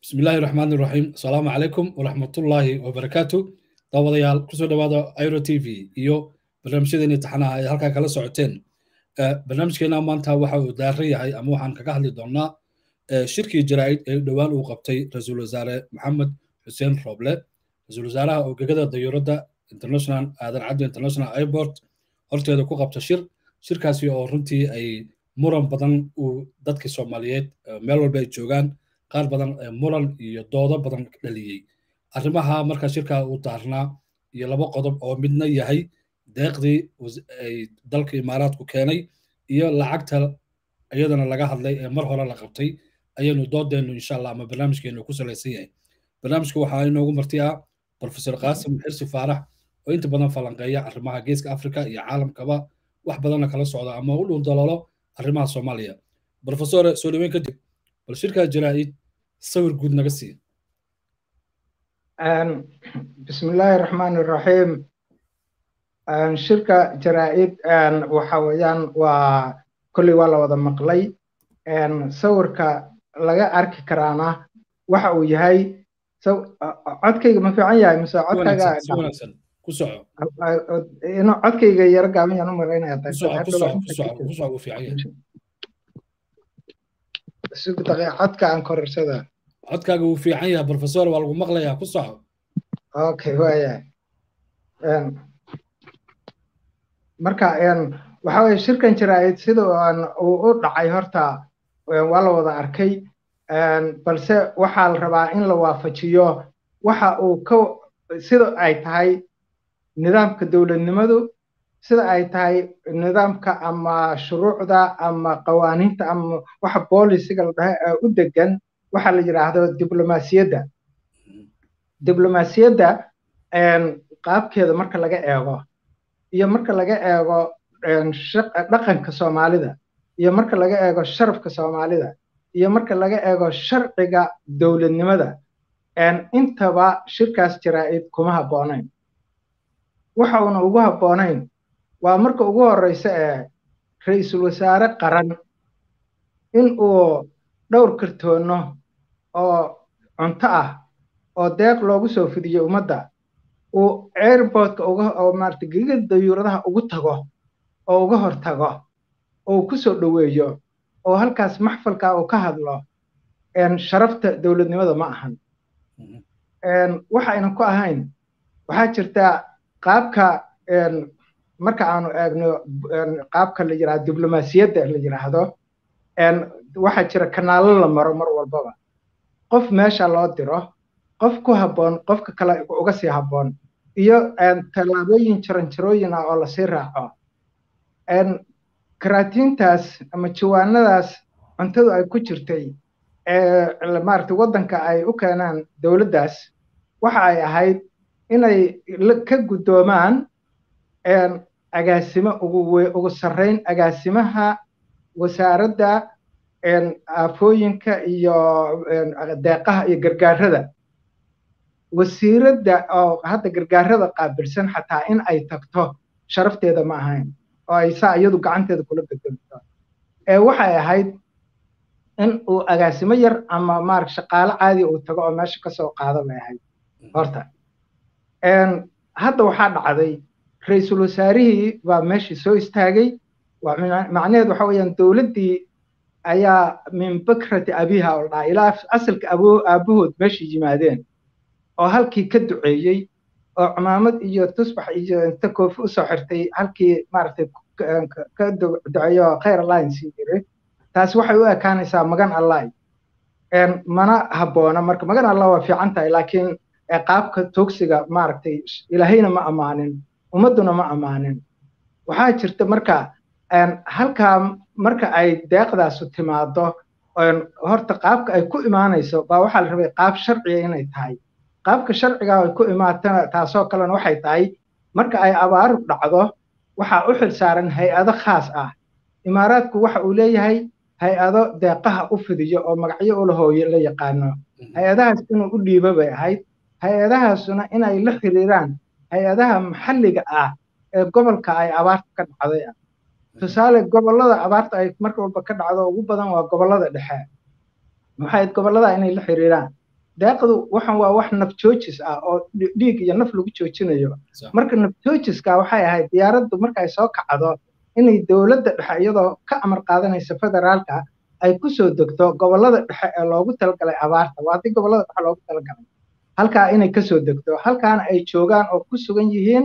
bismi illaahi raxmaan iraxiim asalaamu calaykum waraxmatullaahi wabarakaatu daawadayaal kusoo dhawaada iro t v iyo barnaamijyadeeni taxanaha ay halkaa kala socoteen barnaamijkeena maanta waxa uu daaran yahay ama waxaan kaga hadli doonnaa shirkii jaraa'id ee dhowaan uu qabtay ra-iisul wasaare maxamed xuseen rooble ra-iisul wasaaraha ogegada dayuuradda international aadan caddo international airport horteeda ku qabta shir shirkaasi oo runtii ay muran badan uu dadkii soomaaliyeed meel walba ay joogaan qaar badan muran iyo doodo badan dhaliyey arrimaha marka shirka uu daarnaa iyo laba qodob oo midna yahay deeqdii ay dalka imaaraadku keenay iyo lacagta iyadana laga hadlay ee mar hore la qabtay ayaynu doodeennu insha allah ama barnaamijkeenu ku salaysan yahay barnaamijka waxaa inoogu marti ah profesor qaasim xirsi faarax oo inta badan falanqeeya arrimaha geeska afrika iyo caalamkaba wax badanna kala socda ama u dhul daloolo arrimaha soomaaliya profesore soo dhaweyn kadib bal shirkaa jaraa'id sawir guud naga sii bismillaahi raxmaan iraxiim shirka jaraa'id waxa weeyaan waa kolley waa la wada maqlay sawirka laga arki karaana waxa uu yahay codkayga ma fiican yahay mise codkayga ku soco inuu codkayga yaro gaaban yaan u malaynaya sug daqiiq codka aan korarsada codkaaga wuu fiican yahay professor waa lagu maqlayaa ku soco okay waaya marka waxa weye shirkan jaraa'id sida uu u dhacay horta waa la wada arkay balse waxaa la rabaa in la waafajiyo waxa uu ka sida ay tahay nidaamka dowladnimadu sida ay tahay nidaamka ama shuruucda ama qawaaniinta ama waxa boolisiga la dhahay u degan waxa la yidhaahdo diblomaasiyadda diblomaasiyadda qaabkeeda marka laga eego iyo marka laga eego dhaqanka soomaalida iyo marka laga eego sharafka soomaalida iyo marka laga eego sharciga dowladnimada intaba shirkaas jaraa'id kuma habboonayn waxa uuna ugu habboonayn waa marka ugu horreysa ee ra-iisul wasaare qaran in uu dhowr kartoono oo cunto ah oo deeq loogu soo fidiyo ummadda uu airportka uga oo maarata gegiga dayuuradaha ugu tago oo uga hor tago oo uu ku soo dhoweeyo oo halkaas maxfalka uu ka hadlo sharafta dowladnimada ma ahan waxayna ku ahayn waxaa jirta qaabka marka aanu eegno qaabka la yidhahdo diblomaasiyadda la yidhaahdo waxaa jira kanaalo la maro mar walbaba qof meesha loo diro qof ku habboon qofka kale uga sii habboon iyo tallaabooyin jaranjarooyin ah oo lasii raaco karaatiintaas ama jawaanadaas cuntadu ay ku jirtay maarata waddanka ay u keenaan dowladdaas waxa ay ahayd inay ka guddoomaan agaasimo ugu sarrayn agaasimaha wasaaradda aafooyinka iyo deeqaha iyo gargaarada wasiiradda oo hadda gargaarada qaabilsan xataa in ay tagto sharafteeda ma ahayn oo ay saa iyadu gacanteeda kula bedelto ee waxay ahayd in uu agaasimo yar ama maar shaqaale caadi uu tago oo meesha kasoo qaado bay ahayd horta hadda waxaa dhacday ra-iisul wasaarihii baa meeshii soo istaagay macnaheed waxa weeyaan dowladdii ayaa min bakrati abiha oo dhaha ilaa asalka aabahood meeshii yimaadeen oo halkii ka duceeyey oo cumaamad iyo tusbax iyo inta koofi usoo xirtay halkii maaragtay ka duceeyo khayr alliance yiri taasi waxay u ekaanaysaa magan allah mana habboona marka magan allah waa fiican tahay laakiin qaabka toogsiga maaragtay ilaahayna ma ammaanin ummadduna ma ammaanin waxaa jirta marka halkaa marka ay deeqdaasu timaado horta qaabka ay ku imaanayso baa waxaa la rabay qaab sharciga inay tahay qaabka sharciga ay ku imaatana taasoo kalena waxay tahay marka ay abaaru dhacdo waxaa u xil saaran hay-ado khaas ah imaaraadku waxa uu leeyahay hay-ado deeqaha u fidiyo oo magacyo ula hooye la yaqaano hay-adahaas inuu u dhiibo bay ahayd hay-adahaasuna inay la xiriiraan hay-adaha maxalliga ah ee gobolka ay abaarta ka dhacday ah tusaale gobollada abaarta ay marka walba ka dhacdo ugu badan waa gobollada dhexe maxay gobollada inay la xiriiraan deeqdu waxan waa wax naf joojis ah oo dhiig iyo naf lagu joojinayo marka naf joojiska waxay ahayd diyaaraddu markay soo kacdo inay dowladda dhexe iyadoo ka amar qaadanaysa federaalka ay kusoo degto gobollada dhexe ee loogu talagalay abaarta waa haddii gobollada dhexe loogu talagalay halkaa inay kasoo degto halkaana ay joogaan oo ku sugan yihiin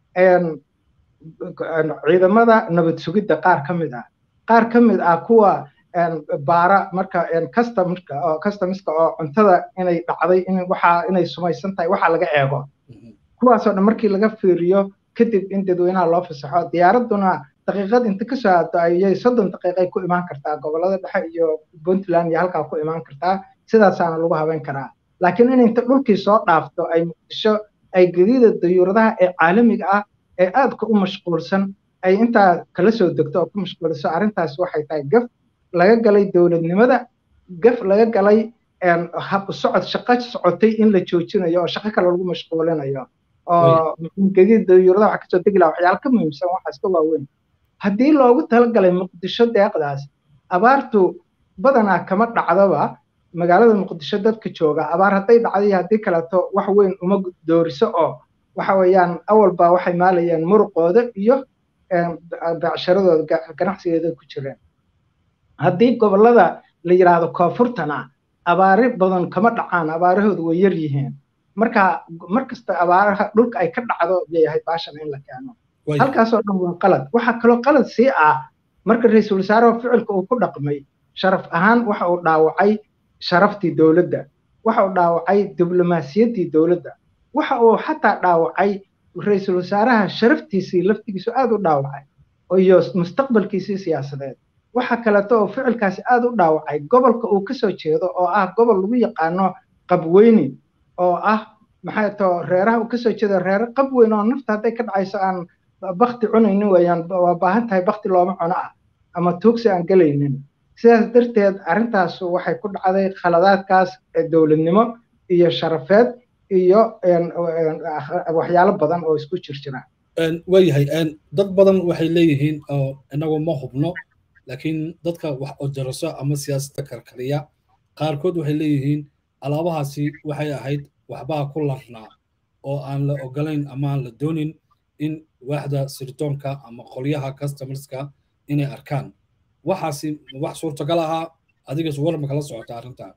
ciidamada nabad sugidda qaar ka mid ah qaar ka mid ah kuwa baara marka customska oo customiska oo cuntada inay dhacday in waxa inay sumaysan tahay waxa laga eego kuwaasoo dhan markii laga fiiriyo kadib in dadweynaha loo fasaxo diyaaradduna daqiiqad inta kasoo aado ayay soddon daqiiqay ku imaan kartaa gobollada dhexe iyo puntland iyo halkaa ku imaan kartaa sidaasaana lagu habeyn karaa laakiin in inta dhulkii soo dhaafto ay muqdisho ay gadiida dayuuradaha ee caalamiga ah ee aadka u mashquulsan ay intaa kala soo degto oo ku mashquuliso arrintaas waxay tahay gaf laga galay dowladnimada gaf laga galay hab socod shaqo socotay in la joojinayo oo shaqo kale lagu mashquulinayo oo gadiida dayuuradaha waxa kasoo degi laha waxyaala ka muhiimsan waxaas ka waaweyn haddii loogu talagalay muqdisho deeqdaas abaartu badanaa kama dhacdoba magaalada muqdisho dadka jooga abaar hadday dhacday haddii kaleeto wax weyn uma dooriso oo waxa weeyaan awalba waxay maalayeen muruqooda iyo becsharadooda ganacsigeeda ku jireen haddii gobollada la yidhaahdo koonfurtana abaari badan kama dhacaan abaarahoodu way yar yihiin marka mar kasta abaaraha dhulka ay ka dhacdo bay ahayd baashan in la keeno halkaasoo dhan waa qalad waxaa kaloo qalad sii ah marka ra-iisul wasaaraha ficilka uu ku dhaqmay sharaf ahaan waxa uu dhaawacay sharaftii dowladda waxa uu dhaawacay diblomaasiyaddii dowladda waxa uu xataa dhaawacay ra-iisul wasaaraha sharaftiisii laftigiisu aad u dhaawacay iyo mustaqbalkiisii siyaasadeed waxa kaleeto oo ficilkaasi aad u dhaawacay gobolka uu kasoo jeedo oo ah gobol lagu yaqaano qabweyni oo ah maxay too reeraha uu kasoo jeedo reere qabweyn oo nafta hadday ka dhacayso aan bakti cunaynin weeyaan waa baahan tahay bakti looma cuno ah ama tuugsi aan gelaynin sidaas darteed arrintaas waxay ku dhacday khaladaadkaas dowladnimo iyo sharafeed iyo waxyaalo badan oo isku jir jira waayahay dad badan waxay leeyihiin oo inagu ma hubno laakiin dadka wax odaraso ama siyaasadda karkariya qaarkood waxay leeyihiin alaabahaasi waxay ahayd waxbaa ku larnaa oo aan la ogolayn ama aan la doonin in waaxda sirdoonka ama qolyaha customerska inay arkaan waxaasi wax suurtagal ahaa adigas warma kala socota arrintaa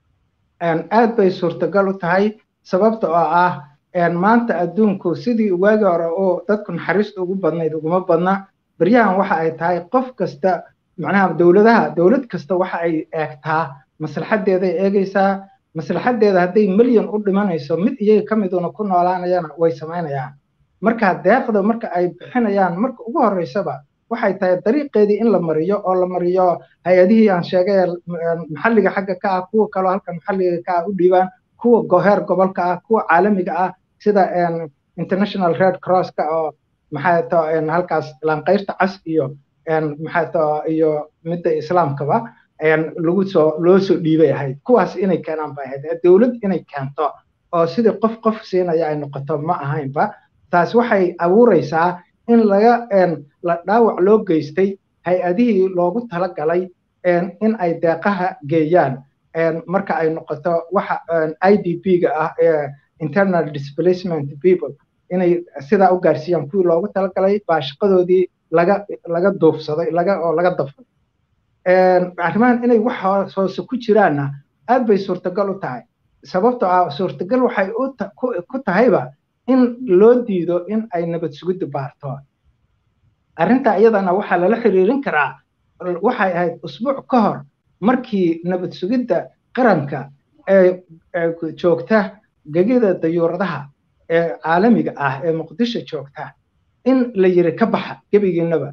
aad bay suurtagal u tahay sababta oo ah maanta adduunku sidii waagi hore oo dadku naxariista ugu badnayd uguma badna beryahan waxa ay tahay qof kasta macnaha dowladaha dowlad kasta waxa ay eegtaa maslaxaddeeday eegaysaa maslaxaddeeda hadday milyan u dhimanayso mid iyaga ka miduna ku noolaanayana way samaynayaan marka deeqda marka ay bixinayaan marka ugu horreysaba waxay tahay dariiqeedii in la mariyo oo la mariyo hay-adihii aan sheegay maxalliga xagga ka ah kuwa kaloo halka maxalliga ka ah u dhiibaan kuwa goheer gobolka ah kuwa caalamiga ah sida international red crosska oo maxay to halkaas laanqayrta cas iyo maxay to iyo midda islaamkaba lagu soo loo soo dhiibay ahayd kuwaas inay keenaan bay ahayd dowlad inay keento oo sidii qof qof siinaya ay noqoto ma ahaynba taas waxay abuuraysaa in laga la dhaawac loo geystay hay-adihii loogu talagalay in ay deeqaha geeyaan marka ay noqoto waxa i d p-ga ah ee internal displacement people inay sidaa u gaarsiiyaan kuwii loogu talagalay baa shaqadoodii laga laga duufsaday laga oo laga dafay arrimahan inay wax hoose ku jiraanna aad bay suurtagal u tahay sababtoo ah suurtagal waxay ku tahayba in loo diido in ay nabad sugidda baarto arrinta iyadana waxaa lala xiriirin karaa waxay ahayd usbuuc ka hor markii nabad sugidda qaranka ee joogta gegida dayuuradaha ee caalamiga ah ee muqdisho joogta in la yiri ka baxa gebigiinaba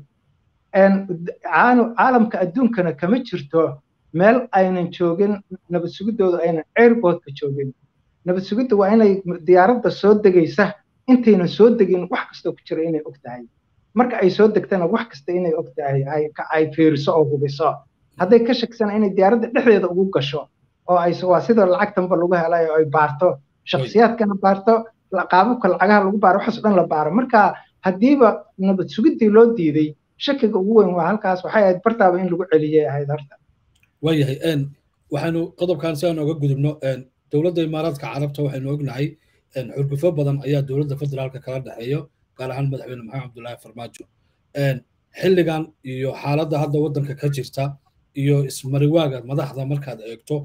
caalamka adduunkana kama jirto meel aynan joogin nabad sugiddooda aynan airportka joogin nabad sugidda waa inay diyaaradda soo degaysa intaynan soo degin wax kastoo ku jira inay og tahay marka ay soo degtana wax kasta inay og tahay ay fiiriso oo hubiso hadday ka shaksana inay diyaaradda dhexdeeda ugu gasho oo ay waa sida lacagtanba lagu helay oo ay baarto shakhsiyaadkana baarto qaababka lacagaha lagu baaro waxaas dhan la baaro marka haddiiba nabad sugiddii loo diiday shakiga ugu weyn waa halkaas waxay ahayd bartaaba in lagu celiyay ahayd horta waayahay waxaanu qodobkan si aan oga gudubno dowladda imaaraadka carabta waxaynu ognahay xurgufo badan ayaa dowladda federaalka kala dhexeeyo gaar ahaan madaxweyne maxamed cabdullaahi farmaajo xilligan iyo xaaladda hadda waddanka ka jirta iyo ismariwaaga madaxda markaad eegto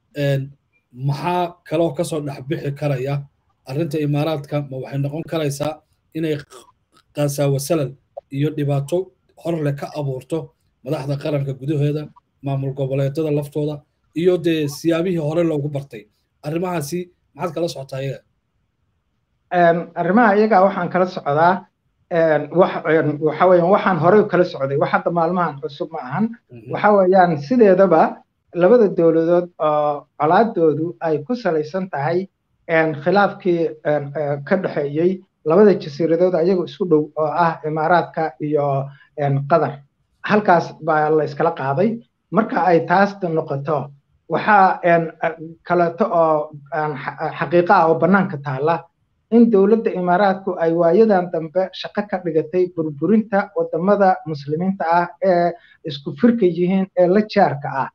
maxaa kaloo kasoo dhexbixi karaya arrinta imaaraadka ma waxay noqon karaysaa inay qasaawasalal iyo dhibaato horle ka abuurto madaxda qaranka gudaheeda maamul goboleedyada laftooda iyo dee siyaabihii hore loogu bartay arrimahaasi maxaad kala socotaa iyaga arrimaha iyaga waxaan kala socdaa waxa weeyaan waxaan horey kala socday wax hadda maalmahan cusub ma ahan waxa weeyaan sideedaba labada dowladood oo colaadoodu ay ku salaysan tahay khilaafkii ka dhexeeyey labada jasiiradood ayaga isku dhow oo ah imaaraadka iyo qatar halkaas baa la iskala qaaday marka ay taas noqoto waxaa kaleeto oo xaqiiqa ah oo bannaanka taala in dowladda imaaraadku ay waayadan dambe shaqo ka dhigatay burburinta wadamada muslimiinta ah ee isku firka yihiin ee la jaarka ah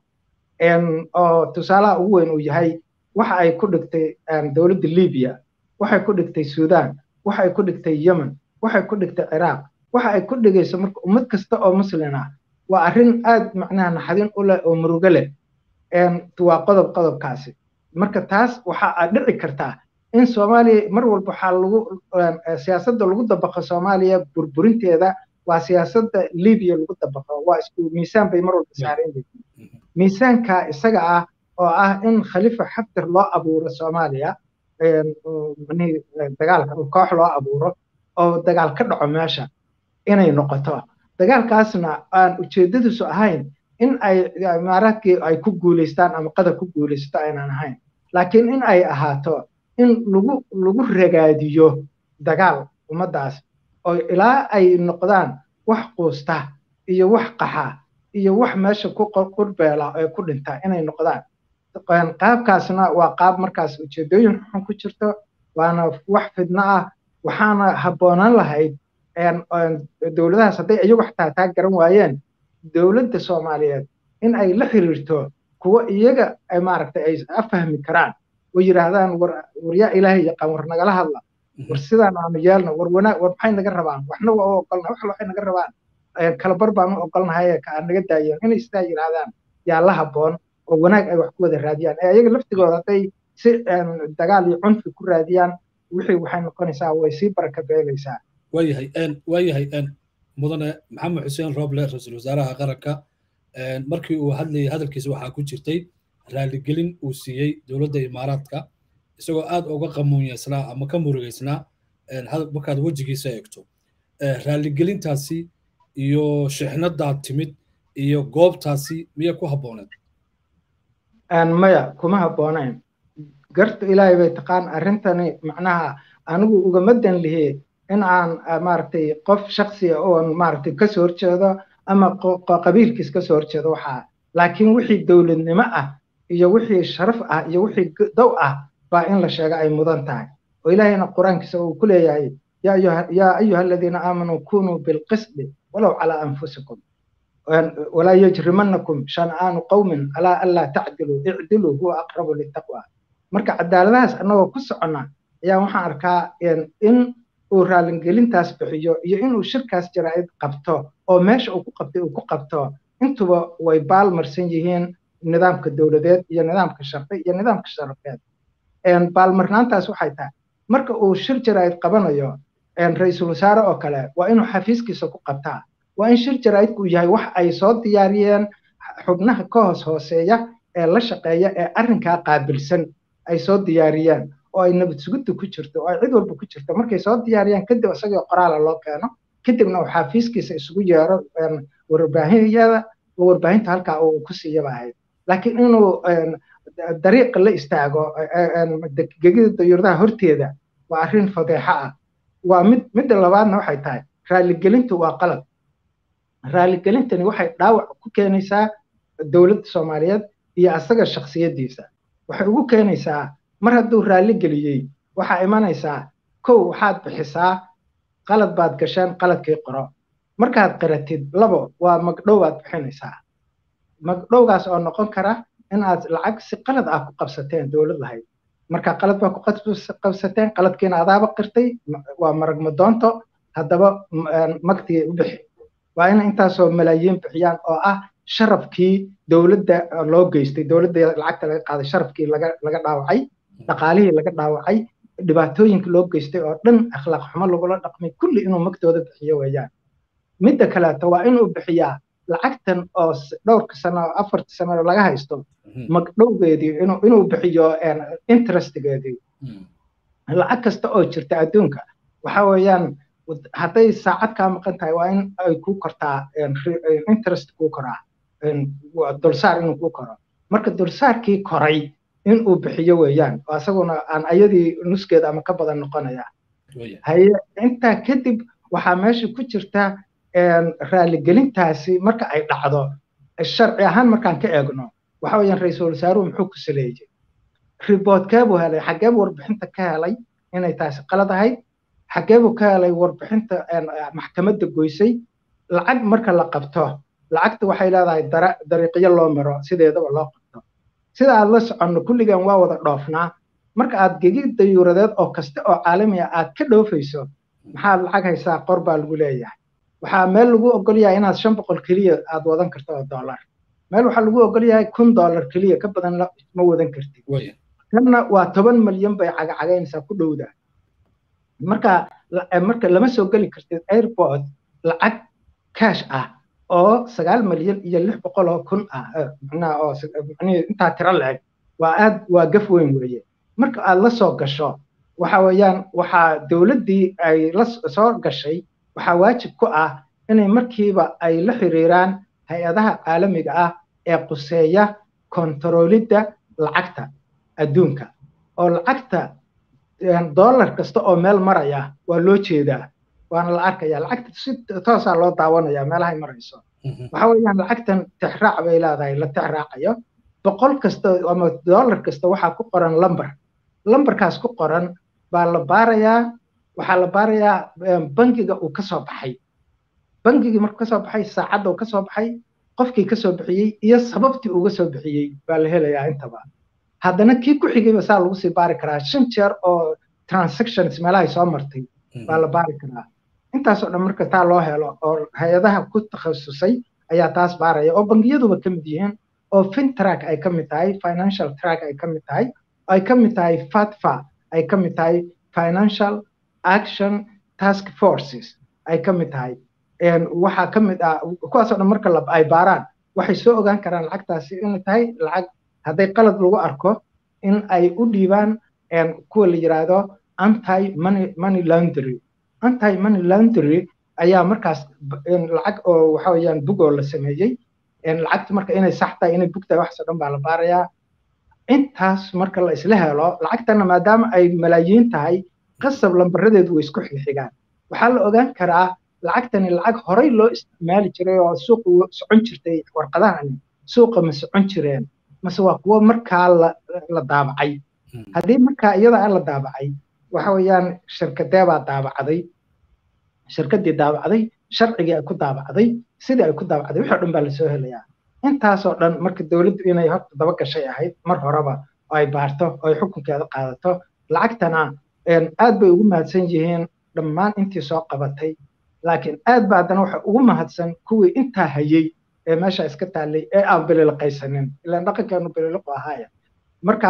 oo tusaalaha ugu weyn uu yahay waxa ay ku dhigtay dowladda libiya waxay ku dhigtay sudan waxay ku dhigtay yemen waxay ku dhigtay ciraaq waxa ay ku dhigayso marka ummad kasta oo muslin ah waa arrin aad macnaha naxadin u leh oo murugo leh waa qodob qodobkaasi marka taas waxa dhici kartaa in soomaaliya mar walba waxaa lagu siyaasadda lagu dabaqo soomaaliya burburinteeda waa siyaasadda libiya lagu dabaqo waa isku miisaan bay mar walba saareen miisaanka isaga ah oo ah in khalifa xaftar loo abuuro soomaaliya dagaalka koox loo abuuro oo dagaal ka dhaco meesha inay noqoto dagaalkaasna aan ujeedadiisu ahayn in ay imaaraadkii ay ku guulaystaan ama qadar ku guulaysato aynan ahayn laakiin in ay ahaato in lagu lagu ragaadiyo dagaal ummaddaas oo ilaa ay noqdaan wax quusta iyo wax qaxa iyo wax meesha ku qurbeela ee ku dhinta inay noqdaan qaabkaasna waa qaab markaas ujeedooyin xun ku jirto waana wax fidno ah waxaana habboonaan lahayd dowladahaas hadday iyagu xataa taa garan waayeen dowladda soomaaliyeed in ay la xiriirto kuwa iyaga maaragtay ay afahmi karaan oo yidhaahdaan war waryaa ilaahay yaqaan war nagala hadla war sidaan aanu yeelno war wanaag war maxay naga rabaan waxna waa u ogolna wax waxay naga rabaan kalabar baan u ogolnahay ka aan naga daayeen inay sidaa yidhaahdaan yaa la habboon oo wanaag ay wax ku wada raadiyaan ee ayaga laftigooda hadday si dagaal iyo cunfi ku raadiyaan wixii waxay noqonaysaa way sii baraka beelaysaa waayahay waayahay mudane maxamed xuseen roble ra-iisul wasaaraha qaranka markii uu hadlayay hadalkiisa waxaa ku jirtay raaligelin uu siiyey dowladda imaaraadka isagoo aad uga qamuunyeysnaa ama ka murugeysnaa markaad wejigiisa eegto raaligelintaasi iyo shixnadaad timid iyo goobtaasi miyay ku habbooneed maya kuma habboonayn garta ilaahay bay taqaan arrintani macnaha anigu ugama dan lihi in aan maaragtay qof shaksiya oon maaragtay kasoo horjeedo ama qabiilkiis kasoo horjeedo waxaa laakiin wixii dowladnimo ah iyo wixii sharaf ah iyo wixii dow ah baa in la sheega ay mudan tahay oo ilaahayna qur-aankiisa uu ku leeyahay yaa ayuha aladiina aamanuu kunuu bilqisdi walow calaa anfusikum walaa yajrimanakum shan'aanu qowmin alaa anlaa tacdiluu icdiluu huwa aqrabu litaqwa marka cadaaladahaas annagoo ku soconna ayaa waxaan arkaa in uu raalingelintaas bixiyo iyo inuu shirkaas jaraa'id qabto oo meesha uu ku qabtay uu ku qabto intuba way baal marsan yihiin nidaamka dowladeed iyo nidaamka sharci iyo nidaamka sharafeed baalmarnaantaas waxay tahay marka uu shir jaraa'id qabanayo ra-iisul wasaare oo kale waa inuu xafiiskiisa ku qabtaa waa in shir jaraa'idku yahay wax ay soo diyaariyeen xubnaha ka hoos hooseeya ee la shaqeeya ee arrinkaa qaabilsan ay soo diyaariyeen oo ay nabad sugidda ku jirto oo ay cid walba ku jirto markay soo diyaariyaan kadib isagoo qoraala loo keeno kadibna uu xafiiskiisa isugu yeero warbaahinyada oo warbaahinta halkaa uu ku siiyaba ahayd laakiin inuu dariiqa la istaago gegida dayuuradaha horteeda waa arrin fadeexo ah waa mid midda labaadna waxay tahay raaligelintu waa qalad raaligelintani waxay dhaawac ku keenaysaa dowladda soomaaliyeed iyo asaga shaksiyaddiisa waxay ugu keenaysaa mar hadduu raalli geliyey waxaa imanaysaa kow waxaad bixisaa qalad baad gasheen qaladkii qoro markaad qiratid labo waa magdhow baad bixinaysaa magdhowgaas oo noqon kara in aad lacag si qalad ah ku qabsateen dowlad lahayd marka qalad baa ku qabsateen qaladkiina adaaba qirtay waa maragma doonto haddaba magtii u bixi waa in intaasoo malaayiin bixiyaan oo ah sharafkii dowladda loo geystay dowladda lacagta laga qaaday sharafkii laga laga dhaawacay dhaqaalihii laga dhaawacay dhibaatooyinka loo geystay oo dhan akhlaaq xumo lagula dhaqmay kulli inuu magtooda bixiyo weeyaan midda kaleeto waa inuu bixiyaa lacagtan oo dhowrka sano oo afarta sano laga haysto magdhowgeedii inuu inuu bixiyo interestgeedii lacag kasta oo jirta adduunka waxa weeyaan hadday saacad kaa maqan tahay waa in ay ku kortaa interest kuu koraa dulsaar inuu kuu koro marka dulsaarkii koray inuu bixiyo weeyaan oo asaguna aan ayadii nuskeeda ama ka badan noqonaya haye intaa kadib waxaa meesha ku jirta raaligelintaasi marka ay dhacdo sharci ahaan markaan ka eegno waxa weeyaan ra-iisul wasaaruhu muxuu ku saleeyey riboodkeebuu helay xaggeebuu warbixinta ka helay inay taasi qalad ahayd xaggeebuu ka helay warbixinta maxkamadda goysay lacag marka la qabto lacagta waxay leedahay dariiqyo loo maro sideedaba loo qabto sida aad la soconno kulligan waa wada dhoofnaa marka aad gegid dayuuradeed oo kasta oo caalamiya aad ka dhoofayso maxaad lacag haysaa qor baa lagu leeyahay waxaa meel lagu ogol yahay inaad shan boqol keliya aad wadan karto oo dollar meel waxaa lagu ogol yahay kun dollar keliya ka badan ma wadan kartid kanna waa toban milyan bay cagacagaynaysaa ku dhowda marka marka lama soo geli kartid airport lacag cash ah oo sagaal milyan iyo lix boqol oo kun ah macnaha oo intaa tiro la-eg waa aad waa gaf weyn weeye marka aad la soo gasho waxa weeyaan waxaa dowladdii ay la soo gashay waxaa waajib ku ah inay markiiba ay la xiriiraan hay-adaha caalamiga ah ee quseeya kontaroolidda lacagta adduunka oo lacagta dollar kasta oo meel maraya waa loo jeedaa waana la arkaya lacagta si toosaa loo daawanaya meelahay marayso waxa weeyaan lacagtan tixraac bay leedahay la tixraacayo boqol kasta ama dollar kasta waxaa ku qoran lamber lamberkaas ku qoran baa la baarayaa waxaa la baarayaa bangiga uu kasoo baxay bangigii markuu kasoo baxay saacadda uu kasoo baxay qofkii kasoo bixiyey iyo sababtii uga soo bixiyey baa la helayaa intaba haddana kii ku xigayba saa lagu sii baari karaa shan jeer oo transactions meelahay soo martay baa la baari karaa intaasoo dhan marka taa loo helo oo hay-adaha ku takhasusay ayaa taas baaraya oo bangiyaduba ka mid yihiin oo fintrack ay ka mid tahay financial track ay ka mid tahay ay ka mid tahay fatfa ay ka mid tahay financial action task forces ay ka mid tahay waxaa ka mid ah kuwaasoo dhan marka ay baaraan waxay soo ogaan karaan lacagtaasi inay tahay lacag hadday qalad lagu arko in ay u dhiibaan kuwa la yiraahdo anti money money laundry anti money laundry ayaa markaas lacag oo waxa weeyaan bug oo la sameeyey lacagta marka inay sax tahay inay bug tahay waxaasoo dhan baa la baarayaa intaas marka la isla helo lacagtana maadaama ay malaayiin tahay qasab lambaradeedu way isku xigxigaan waxaa la ogaan karaa lacagtani lacag horay loo isticmaali jiray oo suuqa socon jirtay warqadahani suuqa ma socon jireen mase waa kuwo markaa la daabacay haddii markaa iyada la daabacay waxa weeyaan shirkadee baa daabacday shirkaddii daabacday sharcigii ay ku daabacday sidii ay ku daabacday wixii o dhan baa lasoo helayaa intaasoo dhan marka dowladdu inay horta daba gashay ahayd mar horeba oo ay baarto oo ay xukunkeeda qaadato lacagtana aad bay ugu mahadsan yihiin dhammaan intii soo qabatay laakiin aad ba haddana waxa ugu mahadsan kuwii intaa hayey ee meesha iska taallay ee aan bililiqaysanin ilaan dhaqankeenu bililiqu ahaaya marka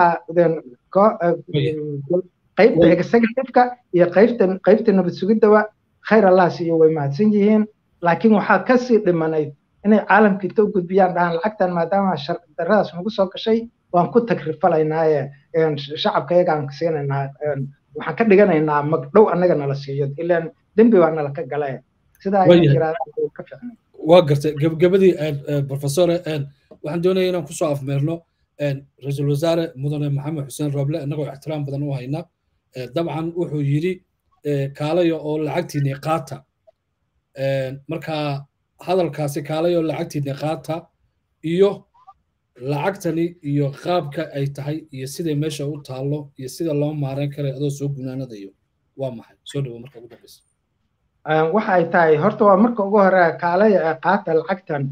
qaybta executiveka iyo qaybta qaybta nabad sugidaba khayr allah siiyo way mahadsan yihiin laakiin waxaa kasii dhimanayd inay caalamka inta u gudbiyaan dhahaan lacagtan maadaama daradaas nagu soo gashay waan ku tagrifalaynaaye shacabka iyagaan siinaynaa waxaan ka dhiganaynaa magdhow annaga nala siiyo ilaan dembi baa nala ka gale sidaa ka ficnay waa gartay gebagabadii professore waxaan doonaya inaan kusoo afmeerno ra-iisul wasaare mudane maxamed xuseen roble innagoo ixtiraam badan u hayna dabcan wuxuu yidhi kaalayo oo lacagtiinii qaata marka hadalkaasi kaalayo lacagtiinii qaata iyo lacagtani iyo qaabka ay tahay iyo siday meesha u taallo iyo sida loo maareyn karay adoo soo gunaanadayo waa maxay soo dhawo marka ugu dambeysa waxa ay tahay horta waa marka ugu hore kaalaya ee qaata lacagtan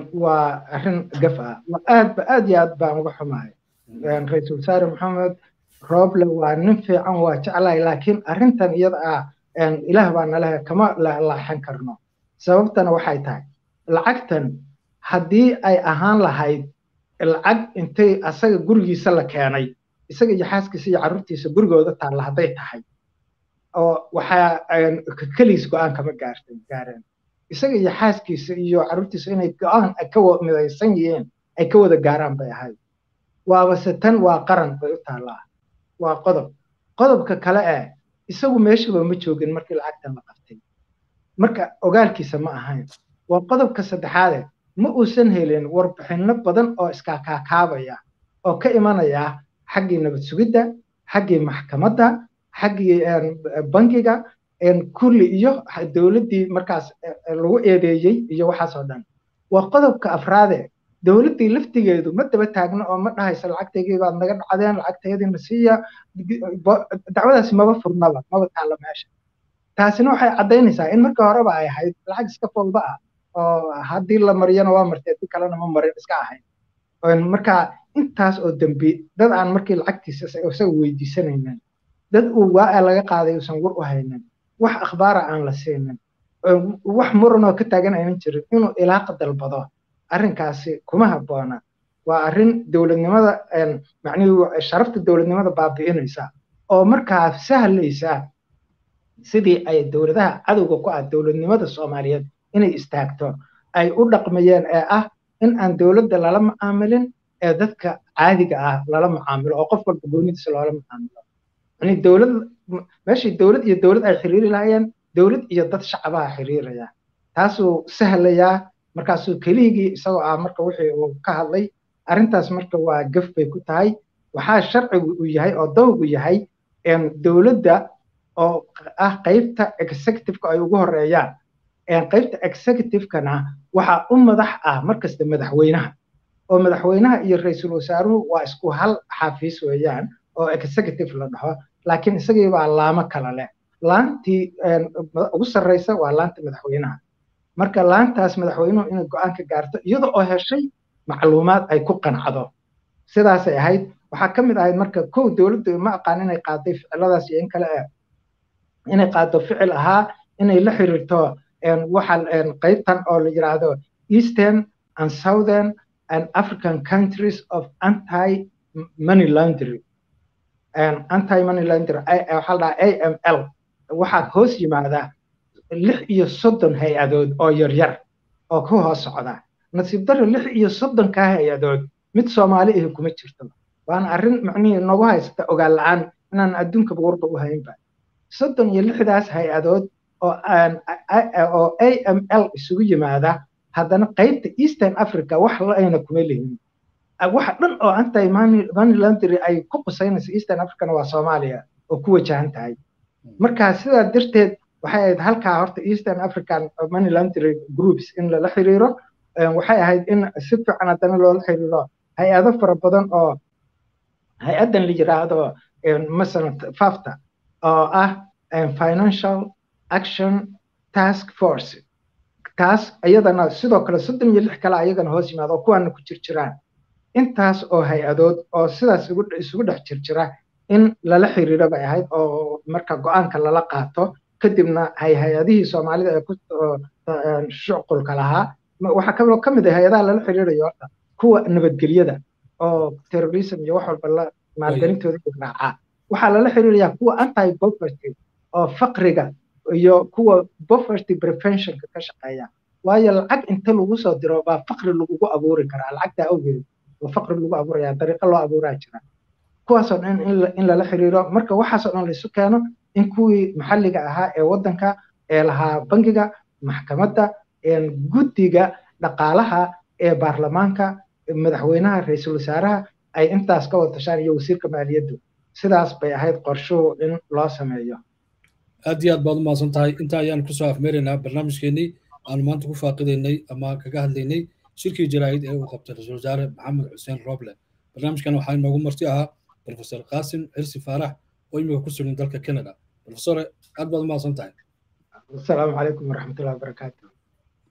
waa arrin gaf ah aad ba aad iyo aad baan uga xumahay ra-iisul wasaare maxamed rooble waa nin fiican waa jeclahay laakiin arrintan iyada ah ilaah baa nalehe kama laaxan karno sababtana waxay tahay lacagtan haddii ay ahaan lahayd lacag intay asaga gurigiisa la keenay isaga iyo xaaskiisa iyo carruurtiisa gurigooda taalla hadday tahay oo waxaa keliis go-aan kama gaartay gaareen isaga iyo xaaskiisa iyo carruurtiisa inay go-aan ka midaysan yihiin ay ka wada gaaraan bay ahayd waabase tan waa qaran bay u taallaa waa qodob qodobka kale eh isagu meeshaba ma joogin markii lacagtan la qabtay marka ogaalkiisa ma ahayn waa qodobka saddexaade ma uusan helin warbixinno badan oo iskaakaakaabaya oo ka imanaya xaggii nabad sugidda xaggii maxkamadda xaggii bangiga kulli iyo dowladdii markaas lagu eedeeyey iyo waxaas oo dhan waa qodobka afraade dowladdii laftigeedu ma daba taagno oo ma dhahaysa lacagtaygii baad naga dhacdeen lacagtayadiina siiya dacwadaasi maba furnaba maba taalla meesha taasina waxay caddaynaysaa in markii horeba ay ahayd lacag iska fowda ah oo haddii la mariyana waa martay haddii kalena ma marin iska ahayd marka intaas oo dembi dad aan markii lacagtiisa isaga weydiisanaynin dad uu waa laga qaaday uusan war u haynin wax akhbaara aan la siinin wax muranoo ka taagan aynan jirin inuu ilaaqa dalbado arrinkaasi kuma habboona waa arrin dowladnimada macnihii sharafta dowladnimada baabi'inaysa oo markaa sahlaysa sidii ay dowladaha cadowga ku ah dowladnimada soomaaliyeed inay istaagto ay u dhaqmayeen ee ah in aan dowladda lala mucaamilin ee dadka caadiga ah lala mucaamilo oo qof walba goonidiisa loola mucaamilo yani dowlad meeshii dowlad iyo dowlad ay xiriiri lahaayeen dowlad iyo dad shacabaha xiriiraya taasuu sahlayaa markaasuu keligii isagoo ah marka wixii uu ka hadlay arrintaas marka waa gaf bay ku tahay waxaa sharcigu uu yahay oo dawgu yahay dowladda oo ah qaybta executiveka ay ugu horeeyaan qaybta executivekana waxaa u madax ah markasta madaxweynaha oo madaxweynaha iyo ra-iisul wasaaruhu waa isku hal xafiis weeyaan oo executive la dhaho laakiin isagii baa laamo kala leh laantii ugu sarreysa waa laanta madaxweynaha marka laantaas madaxweynuhu inay go-aan ka gaarto iyada oo heshay macluumaad ay ku qancdo sidaasay ahayd waxaa ka mid ahayd marka kow dowladdu ma aqaan inay qaaday ficiladaas iyo in kale eh inay qaado ficil ahaa inay la xiriirto waxa qaybtan oo la yidhaahdo eastern and southern and african countries of anti money laundry anti money laundry waxaa la dhahaa aml waxaa hoos yimaada lix iyo soddon hay-adood oo yaryar oo ku hoos socda nasiib darro lix iyo soddonkaa hay-adood mid soomaali ahi kuma jirto waana arrin macnihii nagu haysata ogaal la-aan inaan adduunkaba warba u haynba soddon iyo lixdaas hay-adood oo oo a m l isugu yimaada haddana qaybta eastern africa wax la-ayna kuma lihin waxa dhan oo anti money laundry ay ku qusaynayso eastern africana waa soomaaliya oo ku wajahan tahay marka sidaa darteed waxay ahayd halkaa horta eastern african money laundry groups in lala xiriiro waxay ahayd in si fiican haddana loola xiriiro hay-ado fara badan oo hay-addan la yiraahdo masalan fafta oo ah financial action task force taas iyadana sidoo kale soddon iyo lix kale ayagana hoos yimaada oo kuwaana ku jir jiraan intaas oo hay-adood oo sidaas isugu dhex jir jira in lala xiriiro bay ahayd oo marka go-aanka lala qaato kadibna hay hay-adihii soomaalida ee ku shuqulka lahaa waxaa kaloo ka mid ah hay-adaha lala xiriirayo horta kuwa nabadgelyada oo terrorism iyo wax walba la maalgelintooda raacaa waxaa lala xiriirayaa kuwa anti poverty oo faqriga iyo kuwa poverty preventionka ka shaqeeya waayo lacag inta lagu soo diro baa faqri lagugu abuuri karaa lacagtaa awgeed oo faqri lagu abuuraya dariiqo loo abuuraa jira kuwaasoo dhan in lala xiriiro marka waxaasoo dhan laisu keeno in kuwii maxalliga ahaa ee waddanka ee lahaa bangiga maxkamadda guddiga dhaqaalaha ee baarlamaanka madaxweynaha ra-iisul wasaaraha ay intaas ka wada tashaan iyo wasiirka maaliyaddu sidaas bay ahayd qorshuhu in loo sameeyo aad iyo aad baad u mahadsan tahay intaa ayaan kusoo afmeeraynaa barnaamijkeenii aanu maanta ku faaqidaynay ama kaga hadlaynay shirkii jaraa'id ee uu qabtay ra-iisul wasaare maxamed xuseen roble barnaamijkan waxaa inoogu marti ahaa profesor qaasim xirsi faarax oo imika ku sugan dalka canada profesore aad baad u mahadsan tahay asalaamu calaykum waraxmatullahi wabarakaatu